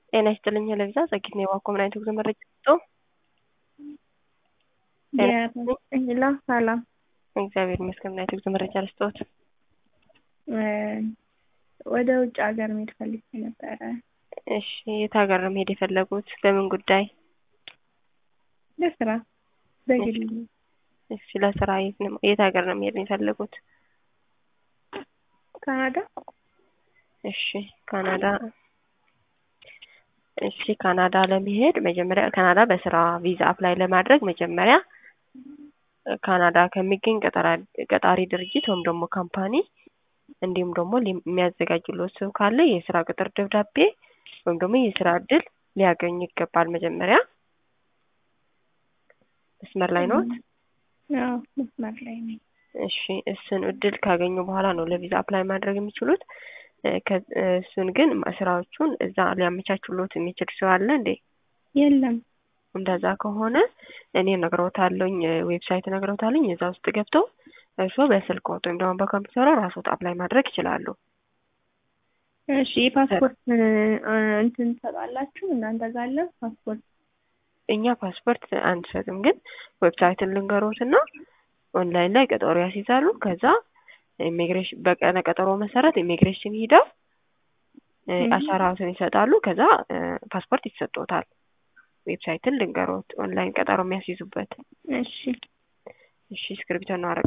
ጤና ይስጥልኝ ለቪዛ ጸጊት ነው የዋኮ ምን አይነት ጉዞ መረጃ ሰጡ? ላ ሰላም እግዚአብሔር ይመስገን። ምን አይነት ጉዞ መረጃ ልስጥዎት? ወደ ውጭ ሀገር መሄድ ፈልጌ ነበረ። እሺ የት ሀገር ነው መሄድ የፈለጉት? በምን ጉዳይ? ለስራ በግል እሺ ለስራ የት ነው የት ሀገር ነው መሄድ የፈለጉት? ካናዳ። እሺ ካናዳ እሺ ካናዳ ለመሄድ መጀመሪያ ካናዳ በስራ ቪዛ አፕላይ ለማድረግ መጀመሪያ ካናዳ ከሚገኝ ቀጣሪ ድርጅት ወይም ደግሞ ካምፓኒ እንዲሁም ደግሞ የሚያዘጋጅሎት ሰው ካለ የስራ ቅጥር ደብዳቤ ወይም ደግሞ የስራ እድል ሊያገኙ ይገባል። መጀመሪያ መስመር ላይ ነዎት? አዎ መስመር ላይ ነኝ። እሺ እሱን እድል ካገኙ በኋላ ነው ለቪዛ አፕላይ ማድረግ የሚችሉት። እሱን ግን ስራዎቹን እዛ ሊያመቻቹሎት የሚችል ሰው አለ እንዴ? የለም። እንደዛ ከሆነ እኔ ነግረውታለኝ ዌብሳይት ነግረውታለኝ እዛ ውስጥ ገብተው እርስዎ በስልክዎት ወይም ደግሞ በኮምፒውተሩ ራስዎት አፕላይ ማድረግ ይችላሉ። እሺ ፓስፖርት እንትን ትሰጣላችሁ እናንተ ጋር አለ ፓስፖርት? እኛ ፓስፖርት አንሰጥም፣ ግን ዌብሳይትን ልንገሮትና ኦንላይን ላይ ቀጠሮ ያስይዛሉ። ከዛ ኢሚግሬሽን በቀነ ቀጠሮ መሰረት ኢሚግሬሽን ሂደው አሻራዎትን ይሰጣሉ። ከዛ ፓስፖርት ይሰጦታል። ዌብሳይትን ልንገሮት ኦንላይን ቀጠሮ የሚያስይዙበት። እሺ እሺ እስክሪብቶ ነው